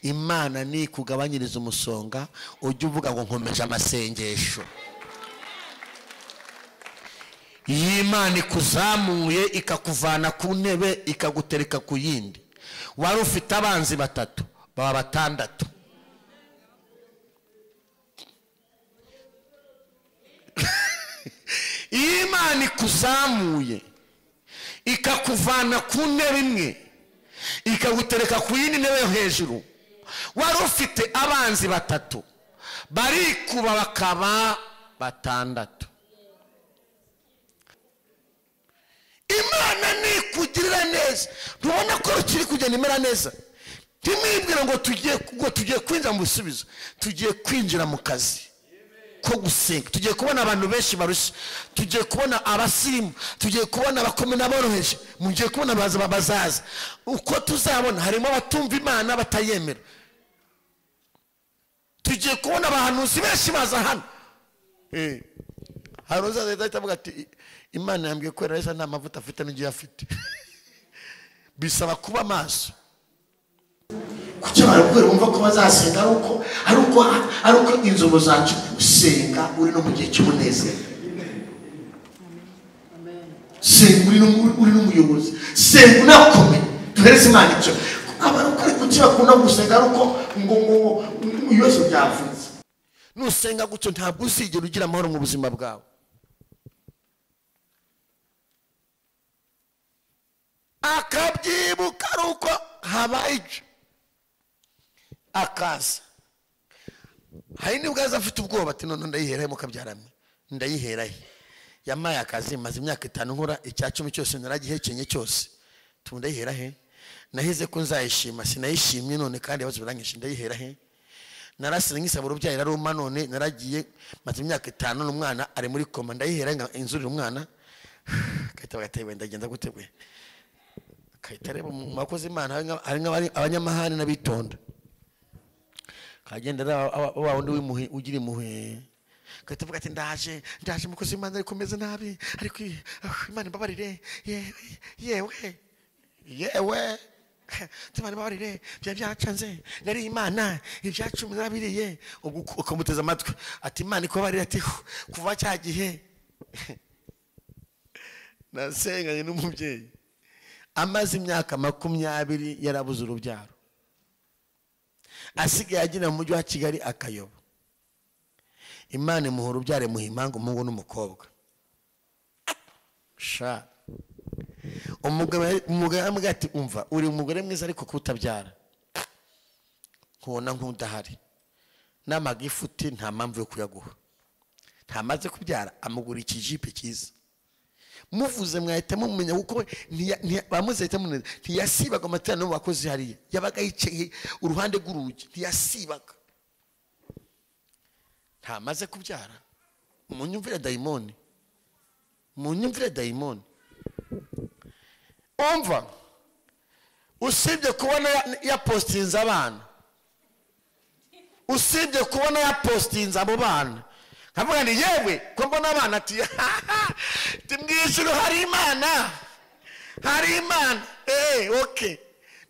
imana nikugabanyiriza umusonga ujye uvuga ngo nkomeje amasengesho iyo imana ikuzamuye ikakuvana ku ntebe ikagutereka ku yindi wari ufite abanzi batatu baba batandatu iyo imana ikuzamuye ikakuvana ku ntebe imwe ikagutereka ku yindi ntebe yo hejuru wari ufite abanzi batatu barikuba bakaba batandatu imana nikugirira neza ntubona ko rukiri kugenda imera neza ntimwibwire ngo tugiye ngo tugiye kwinjira mu bisubizo tugiye kwinjira mu kazi ko gusenga tugiye kubona abantu benshi barushya tugiye kubona abasirimu tugiye kubona abakome n'aboroheje mugiye kubona abaza bazaza uko tuzabona harimo abatumva imana batayemera tugiye kubona abahanuzi benshi baza hano hari uzaza ahita avuga ati imana yambwiye ko rero nta mavuta afite n'igihe afite bisaba kuba maso kuki barakubwira wumva ko bazasenga ari uko ari uko ari uko inzobo zacu usenga uri no mu gihe cy'umunezero senga uri no- uri n'umuyobozi senga unakomeye duhereze imana icyo abaruko ari kuki bakunda gusenga ari uko ngo ngo ngo ibibazo byavutse nusenga gutyo ntabwo uzigera ugira amahoro mu buzima bwawe akabyibuka ari uko habaye icyo akaza hari nibwo aza afite ubwoba ati none ndayiherahe mukabyaramwe ndayiherahe yamaye akazi maze imyaka itanu nkora icya cumi cyose naragihekenye cyose tubu ndayiherahe nahize ko nzayishima sinayishimye none kandi ibibazo biranyinshi ndayiherahe narasira nkisaba urubyaro iraruma none naragiye maze imyaka itanu n'umwana ari muri koma ndayiherahe nka inzurira umwana agahita bagatebe ndagenda gutebwe agahita areba mu bakozi imana hari nka- hari nk'abari- abanyamahane n'abitonda kagenda wa wundi w'imuhe ugira impuhwe gahita avuga ati ndaje ndaje mukozi w'imana ariko meze nabi ariko iyi- ah, imana imbabarire yewe yewe yewe imana imbabarire byari byacanze nari imana ibya cumi narabiriye ubwo uka- ukamuteza amatwi ati imana ikubabarire ati "Hu, kuva cya gihe nasenganye n'umubyeyi amaze imyaka makumyabiri yarabuze urubyaro asigaye agenda mu mujyi wa kigali akayoba imana imuha urubyaro imuha impanga umuhungu n'umukobwa sha umugabo umugabo yaramubwira ati umva uri umugore mwiza ariko kutabyara nkubona nk'udahari n'amagifu uti nta mpamvu yo kuyaguha ntamaze kubyara amugura ikijipe cyiza muvuze mwahita mumenya kuko ntiya- ntiya- bamuzi bahita mumenya ntiyasibaga amateraniro bakozi hariya yabaga yicaye uruhande rw'urugi ntiyasibaga ntamaze kubyara mu nyumvire dayimoni mu nyumvire dayimoni umva usibye kubona ya- yapositinze abana usibye kubona yapositinze abo bana nkavuga ni yewe ko mbona abana ati ti mu ijuru hari imana hari imana eee oke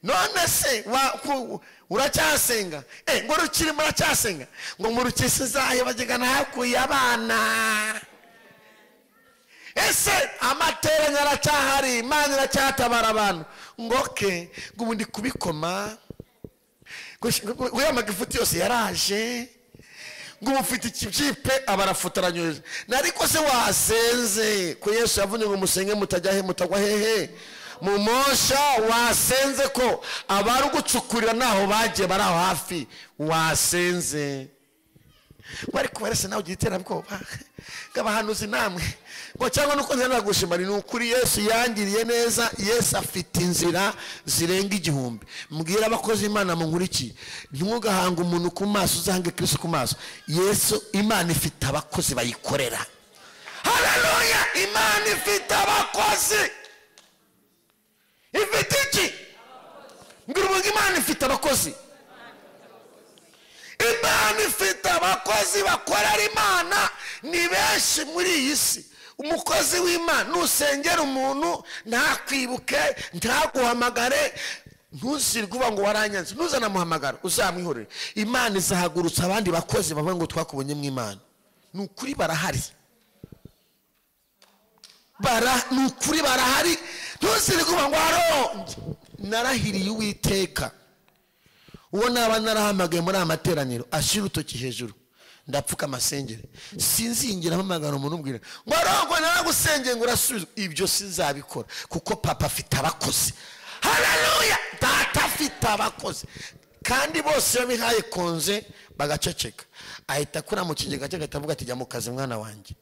none se wa- ku- uracyasenga eee ngo rukiri muracyasenga ngo murukisi zayo bagega ntahakuye abana ese amateranyo aracyahari imana iracyatabara abantu ngo oke ngo ubu ndi kubikoma uriya magifuti yose yaraje ngo ubu ufite ikijipe aba arafotoranyoje nariko se wasenze ko yesu yavuze ngo musenge mutajya he mutagwa hehe mumosha wasenze ko abari gucukurira ntaho bagiye bari aho hafi wasenze bari kubara se nawe ugira iterabwoba nk'abahanuzi namwe ngo cyangwa nuko nzira gushimana ni ukuri yesu yangiriye neza yesu afite inzira zirenga igihumbi mbwira abakozi imana munkurikiye ntimugahanga umuntu ku maso uzange kirisi ku maso yesu imana ifite abakozi bayikorera hararuya imana ifite abakozi ifite iki mbwira umuntu imana ifite abakozi imana ifite abakozi bakorera imana ni benshi muri iyi si umukozi w'imana nusengera umuntu ntakwibuke ntaguhamagare ntuzirwe uba ngo waranyanze ntuzane amuhamagara uzamwihorere imana izahagurutsa abandi bakozi bavuga ngo twakubonye mu imana ni ukuri barahari bara ni ukuri barahari ntuzirwe uba ngo waronge narahiriye uwiteka uwo naba narahamagaye muri aya materaniro ashyira urutoki hejuru ndapfuka amasengere sinzingira mpamagara umuntu umbwira ngo arongwe naragusengeye ngo urasubizwe ibyo sinzabikora kuko papa afite abakozi hararuya data afite abakozi kandi bose iyo bihaye konze bagaceceka ahita akura mu kigega cye agahita avuga ati jya mu kazi mwana wanjye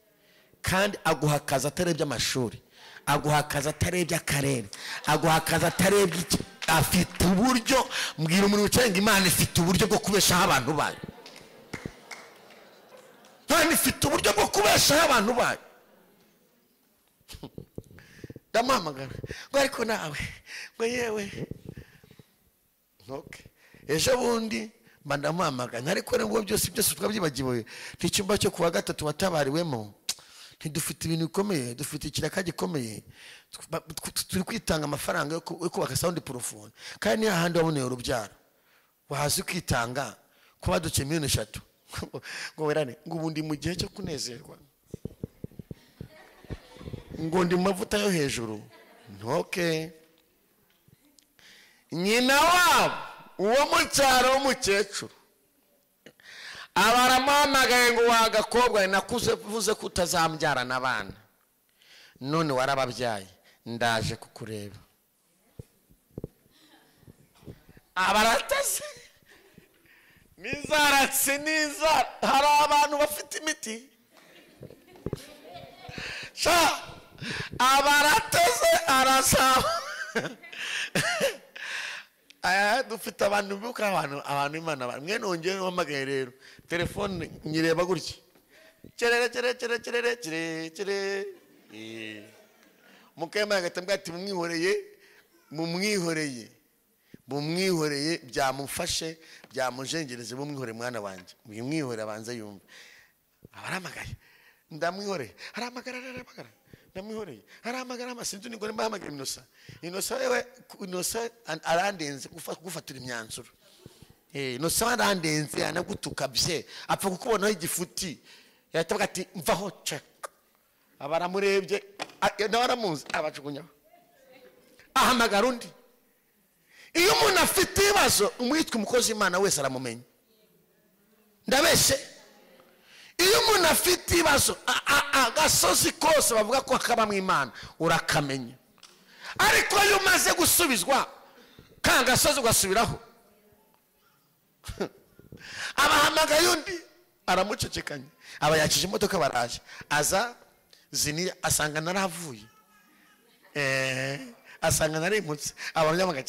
kandi aguha akazi atarebye amashuri aguha akazi atarebye akarere aguha akazi atarebye iki afite uburyo mbwira umuntu wicaye ngo imana ifite uburyo bwo kubeshaho abantu bayo imana ifite uburyo bwo kubeshaho abantu bayo ndamuhamagara ngo ariko nawe ngo yewe ntoke ejo bundi mba ndamuhamagara ariko nubwo byose byose twabyibagiwe n'icyumba cyo ku wa gatatu watabariwemo ntidufite ibintu bikomeye dufite ikiraka gikomeye tw- tw- turi kwitanga amafaranga yo ku- yo kubaka sawundi porofone kandi ni hahandi waboneye urubyaro wahazi kwitanga ko badukiye miliyoni eshatu ngo werane ngo ubu ndi mu gihe cyo kunezerwa ngo ndi mu mavuta yo hejuru ntoke nyina wabo uwo mu cyaro w'umukecuru abaramuhamagaye ngo wa gakobwa nakuze uvuze ko utazambyarana abana none warababyaye ndaje kukureba abaratase nizaratse n'inzara hari abantu bafite imiti sha abarateze arasaba aya dufite abantu bibuka abantu abantu imana abantu mwene wongere uhamagaye rero telefone nyireba gutya kerere kerere kerere kerere kerere kerere mukayemana agahita ambwira ati mumwihoreye mumwihoreye mumwihoreye byamufashe byamujengereze mumwihoreye mwana wanjye mwimwihore abanze yumve abaramagaye ndamwihoreye aramagara aramagara ndamwihoreye aramagara ama sinzi nigore mbahamagara inosa inosa wewe inosa an- arandenze gufa- gufatira imyanzuro Eh, inosa arandenze anagutuka bye apfa kukubonaho igifuti yahita avuga ati mvaho cek aba aramurebye a- nawe aramuzi abajugunyaho ahamagara undi iyo umuntu afite ibibazo umwitwa umukozi w'imana wese aramumenya ndabeshe iyo umuntu afite ibibazo a- a- agasozi kose bavuga ko kaba mu imana urakamenya ariko iyo umaze gusubizwa ka gasozi ugasubiraho abahamagaye undi aramucecekanya aba yakije imodoka baraje aza zini asanga naravuye Eh, asanga narimputse abanyamaga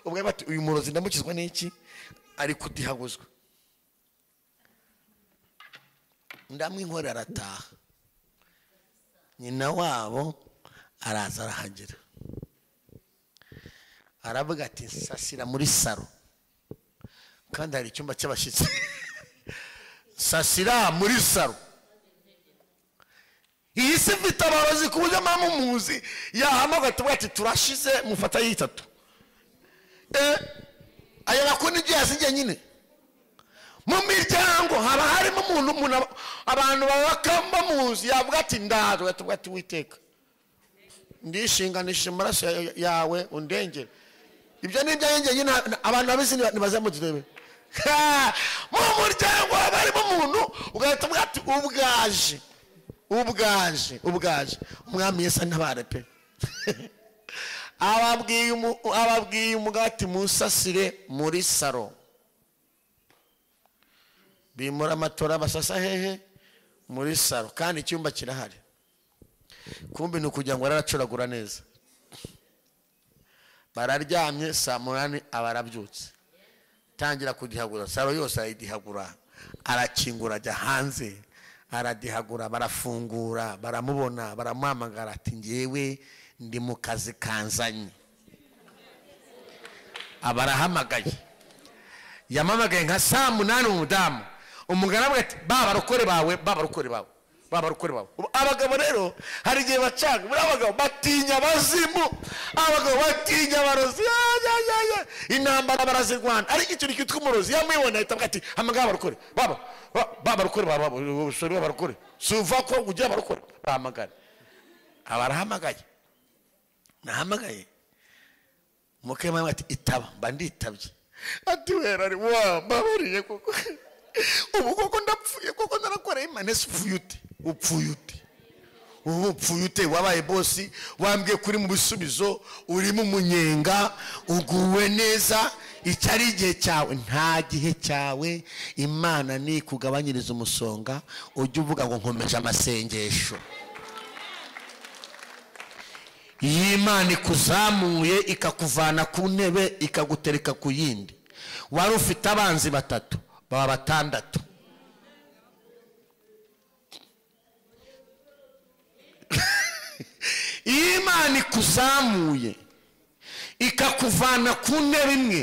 ubwo bati uyu murozi ndamukizwa n'iki ari kudihaguzwa ndamwinkorera arataha nyina wabo araza arahagera aravuga ati sasira muri saro kandi hari icyumba cy'abashyitsi sasira muri saro iyi si mfite abarozi ku buryo mpamvu muzi yahamagara tuvuga ati turashize mufata yitatu eh ayo makuru ibyo yasinye nyine mu miryango haba harimo umuntu umuntu aba- abantu babakamba mu nzu yavuga ati ndaje ugatuvuga ati witeka ndishinganishije amaraso ya- ya- yawe undengere ibyo ni ibyo njye nyine nta- abantu babizi ntibazamudebe mu muryango haba harimo umuntu ugahita uvuga ati ubwaje ubwaje ubwaje umwami yesu antabare pe ababwiye umu- ababwiye umugabo ati musasire muri saro bimura amatora basasa hehe muri saro kandi icyumba kirahari kumbi ni ukugira ngo araracuragura neza bararyamye saa munani aba arabyutse tangira kudihagura saro yose arayidihagura arakingura ajya hanze aradihagura barafungura baramubona baramuhamagara ati ngewe ndi mu kazi kanzanye aba arahamagaye yamamagaye nka saa munani umudamu umugaragu ati ba barokore bawe ba barokore bawe baba arukore babo abagabo rero hari igihe bacanga buriya abagabo batinya abazimu abagabo batinya abarozi ya, ya, ya, ya. intambara barazirwana ariko icyo ni kitwa umurozi yamwibona ahita avuga ati hamagara abarukore baba ba- baba arukore baba ubusore abarukore si uva ko ugira abarukore bahamagara aba arahamagaye nahamagaye mukema ati itaba mba nditabye ati wera ari wa mbabariye koko ubu koko ndapfuye koko narakoreye imanesi upfuye ute upfuye ute ubu upfuye ute wabaye bosi wambwiye kuri mu bisubizo urimo umunyenga uguwe neza icyo ari igihe cyawe nta gihe cyawe imana ni kugabanyiriza umusonga ujya uvuga ngo nkomeje amasengesho iyi Imana ikuzamuye ikakuvana ku ntebe ikagutereka ku yindi wari ufite abanzi batatu baba batandatu Iyo Imana ikuzamuye ikakuvana ku ntebe imwe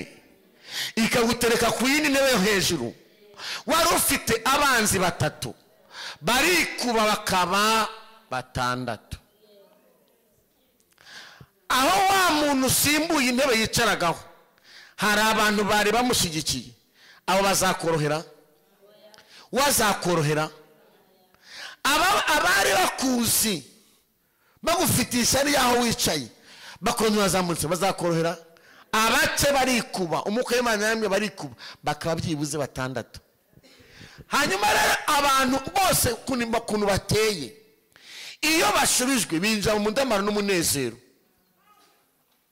ikagutereka ku yindi ntebe yo hejuru wari ufite abanzi batatu barikuba bakaba batandatu aho wa muntu usimbuye intebe yicaragaho hari abantu bari bamushyigikiye abo bazakorohera wazakorohera Aba- abari bakuzi bagufitiye ishyari y'aho wicaye bakongera bazamutse bazakorohera abace barikuba umwuka w'imana yamwe barikuba bakaba byibuze batandatu hanyuma rero abantu bose ukuntu ukuntu bateye iyo bashubijwe binjira mu mudamaro n'umunezero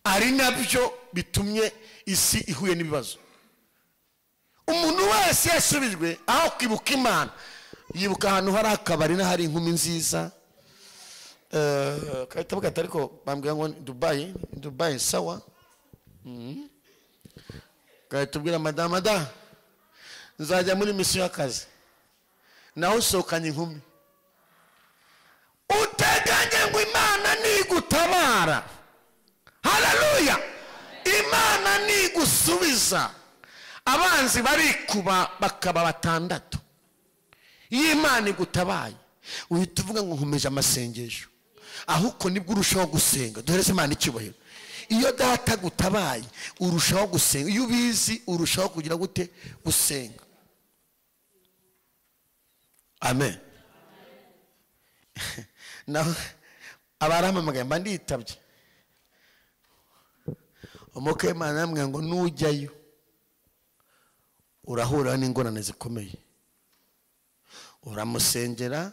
ari nabyo bitumye isi ihuye n'ibibazo umuntu wese yasubijwe aho kwibuka imana yibuka ahantu hari akabari n'ahari inkumi nziza Eh, kahita bagahita ariko bambwira ngo ni dubayi ni dubayi sawa Mhm. gahita ubwira madamu madamu nzajya muri misiyo y'akazi nawe usohokanye inkumi uteganye ngo imana nigutabara hararuya imana nigusubiza abanzi barikuba bakaba batandatu iyo imana igutabaye uhita uvuga ngo nkomeje amasengesho ahubwo nibwo urushaho gusenga duhereze imana icyubahiro iyo data agutabaye urushaho gusenga iyo ubizi urushaho kugira gute gusenga amen naho abarampamagaye mba nditabye umwuka w'imana yambwira ngo nujyayo urahura n'ingorane zikomeye uramusengera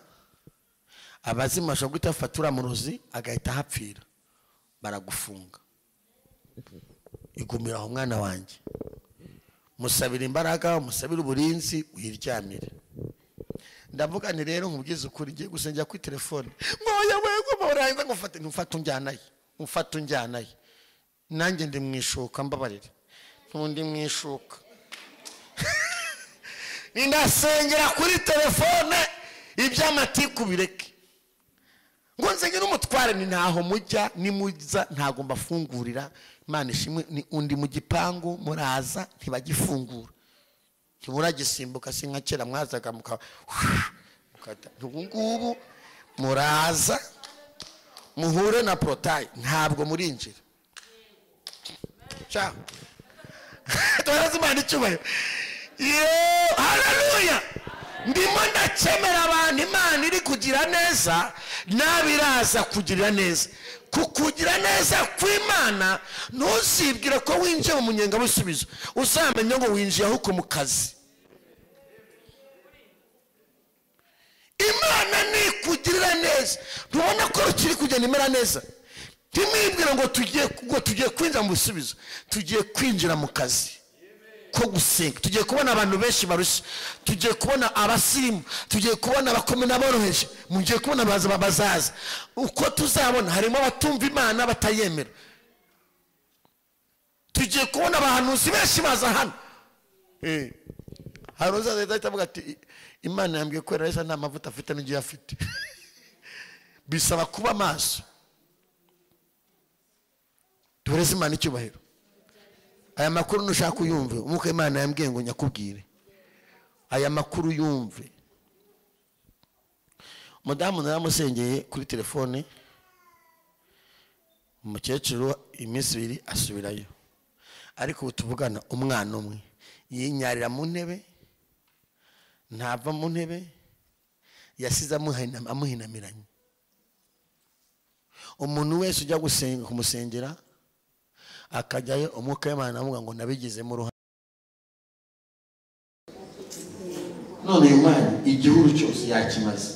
abazima bashobora guhita bafata uriya murozi agahita ahapfira baragufunga igumira aho mwana wanjye musabira imbaraga musabire uburinzi wiryamire ndavuga ni rero nkubwize ukuri ngiye gusengera kuri telefone mwoya wego murangiza ngufate ntumfate unjyanayo umfate unjyanayo nanjye ndi mu ishuka mbabarire ntundi mu ishuka ndasengera kuri telefone iby'amatiku bireke ngo nsenge n'umutware ni ntaho mujya nimuza ntago mbafungurira imana ishimwe ni undi mu gipangu muraza ntibagifungura ntiburagisimbuka si nka kera mwazaga muka mukata. ubu ngubu muraza muhure na porotayi ntabwo murinjira Ciao. Tubaze Imana icyubahiro. Yo, haleluya. Ndimo ndakemera abantu Imana iri kugira neza n'abiraza kugira neza. Ku kugira neza kw'Imana ntuzibwire ko winjiye mu munyenga busubizo. Uzamenya ngo winjiye ahubwo mu kazi. imana nikugirira neza ntubona ko rukiri kugenda imera neza ntimwibwire ngo tugiye ngo tugiye kwinjira mu bisubizo tugiye kwinjira mu kazi ko gusenga tugiye kubona abantu benshi barushya tugiye kubona abasimu tugiye kubona abakome n'aboroheje mugiye kubona abaza bazaza uko tuzabona harimo abatumva imana batayemera tugiye kubona abahanuzi benshi baza hano Eh. hari uzaza ahita avuga ati imana yambwiye ko rero nta mavuta afite n'igihe afite bisaba kuba maso duhereze imana icyubahiro aya makuru nushaka uyumve umwuka imana yambwiye ngo nyakubwire aya makuru uyumve mudamu naramusengeye kuri telefone umukecuru iminsi ibiri asubirayo ariko ubu tuvugana umwana umwe yinyarira mu ntebe ntava mu ntebe yasize amuhina- amuhinamiranye umuntu wese ujya gusenga kumusengera akajyayo umwuka w'imana amuvuga ngo nabigizemo uruhare none uyu mwana igihuru cyose yakimaze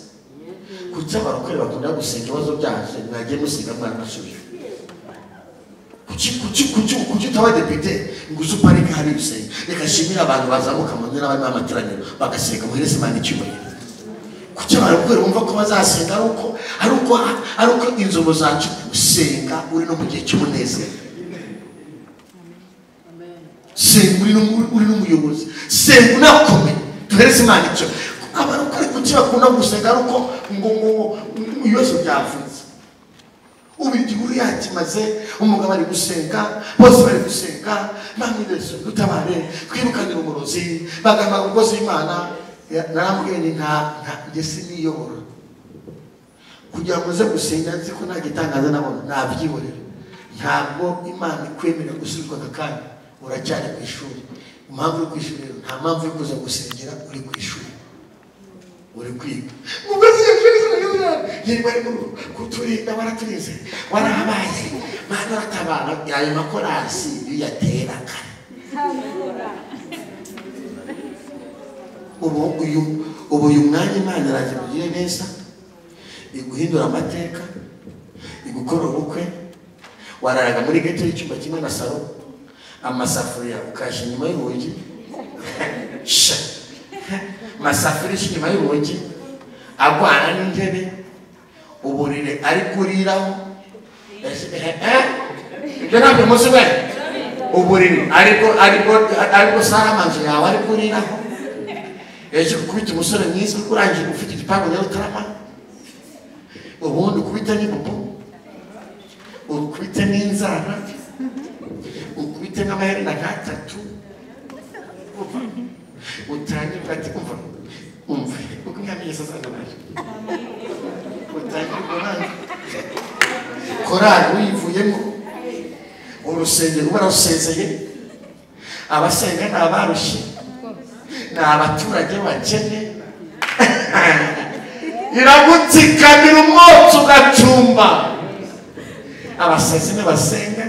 kuki abarokore bakunda gusenga ibibazo byaje mwagiye musenga mwana asubiye kuki kuki kuki kuki utaba depite ngo uzi uparike hari ibisenge reka nshimire abantu bazamuka mu ntera barimo amateraniro bagasenga muhereze imana icyubahiro kuki barokore bumva ko bazasenga ari uko ari uko ari uko inzobo zacu usenga uri no mu gihe cy'umunezero senga uri n'umu- uri n'umuyobozi senga unakomeye duhereze imana icyo abarokore kuki bakunda gusenga ari uko ngo ngo ngo ibibazo byavutse ubu igihuru yakimaze umugabo ari gusenga bose bari gusenga namwe yesu dutabare twibukanire umurozi bagamba umugozi w'imana Ya- narambwiye ni nta nta njye siniyobora kugira ngo uze gusenga nzi ko nta gitangaza nabona nabyihorera ntabwo imana ikwemera gusubizwa aka kanya uracyari ku ishuri impamvu uri ku ishuri rero nta mpamvu yo kuza gusengera uri ku ishuri uri kwiga ubwo se yesu yari bari mu rugo kuturinda baraturinze warahabaye mana uratabara yayo makorasi yateraga ubu uyu ubu uyu mwanya imana iraje mugire neza iguhindura amateka igukora ubukwe wararaga muri gete y'icyumba kimwe na salo amasafuriya ukajya inyuma y'urugi sha masafuriya ije inyuma y'urugi agwana n'intebe uburire ari kuriraho Ese- eh, eh, ibyo ntabyo muzi we uburiri ariko ariko ariko sara amazu yawe ari kuriraho ejo gukubita umusore mwiza urangije ufite igipangu nawe utaramara ubundi ukubita n'ibubu ukubite n'inzara ukubite n'amaherena nk'atatu Umva. utangire ati umva umva uko imyamyesa zandamaje utangire korali korali uyivuyemo urusengero uba warusezeye abasenga ni abarushye ni abaturage bakene iragutsikamira umwotsi ugacumba abasazi n'abasenga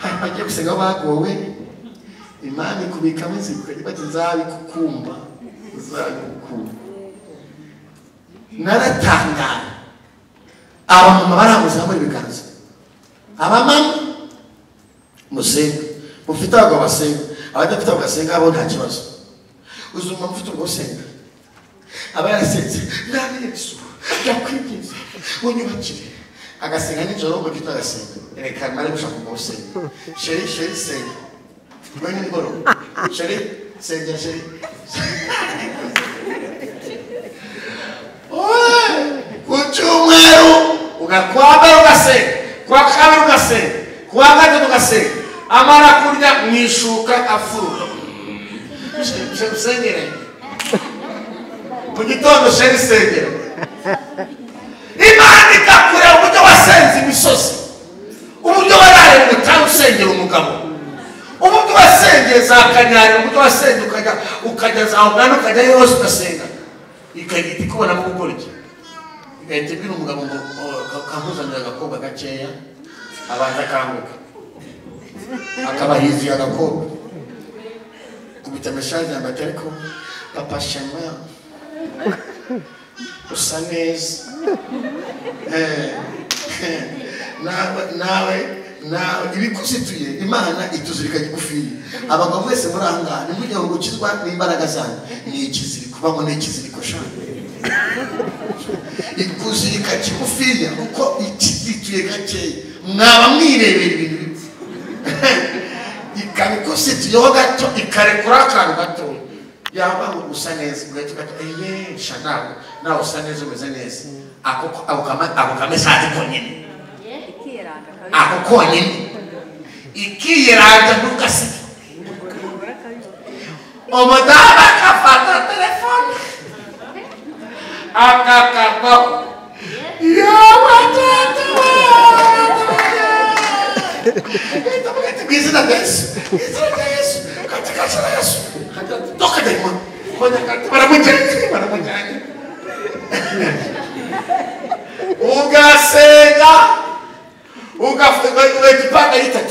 hari bagiye gusenga bagowe imana ikubikamo inzira bati nzabikukumba nzabikukumba naratangara abamama baranguzamura ibiganza abamama musenga mufite abagabo basenga abadafite abagabo basenga bo nta kibazo uzi umuntu ufite ubwo usenga aba yarasenze mwami yesu ndakwinginze unyubakire agasenga nijoro mu gito agasenga reka mare gushaka ubwo usenga sheri sheri senga we nimugoroba sheri senga sheri ku cyumweru ugakwambara ugasenga kuwa kabiri ugasenga kuwa gatatu ugasenga amara kurya mu ishuka afurura usengere mu gitondo sheri sengera imana ikakureba uburyo wasenze imisozi uburyo wararemwe cyangwa usengera umugabo uburyo wasengeye za kanyari uburyo wasengeye ukajya ukajya za ugana ukajya yose ugasenga ikagita ikubonamo gukora iki igahita ibwira umugabo ngo "Oh, kamuzanira agakobwa gakeya abanza akanguka akaba yizuye agakobwa kubita message yanjye atari ko papa shema usa neza Eh, eh, nawe nawe nawe ibikuzituye imana ituzirika gigufiya abagabo mwese muri aha ngaha ntimujye ngo gukizwa n'imbaraga zanyu ni ikiziriko bango ni ikiziriko shaka ikuzirika kigufiya kuko ikizituye gakeya mwaba mwirebera ibintu bipfa ikaba ikusituyeho gato ikarekura akantu gato yaba ngo usa neza ugahita ugahita eyesha nawe nawe usa neza umeze neza ako ako kama- ako kamesaje konyine ikiranga kabi ako konyine ikiyiranja ntugasige umudamu agafata telefone akakarwaho mu izina rya yesu mu izina rya yesu katika jina la yesu katika toka daima Kwenye- baramujyanye baramujyanye ugasenga ugafungura igipanda yita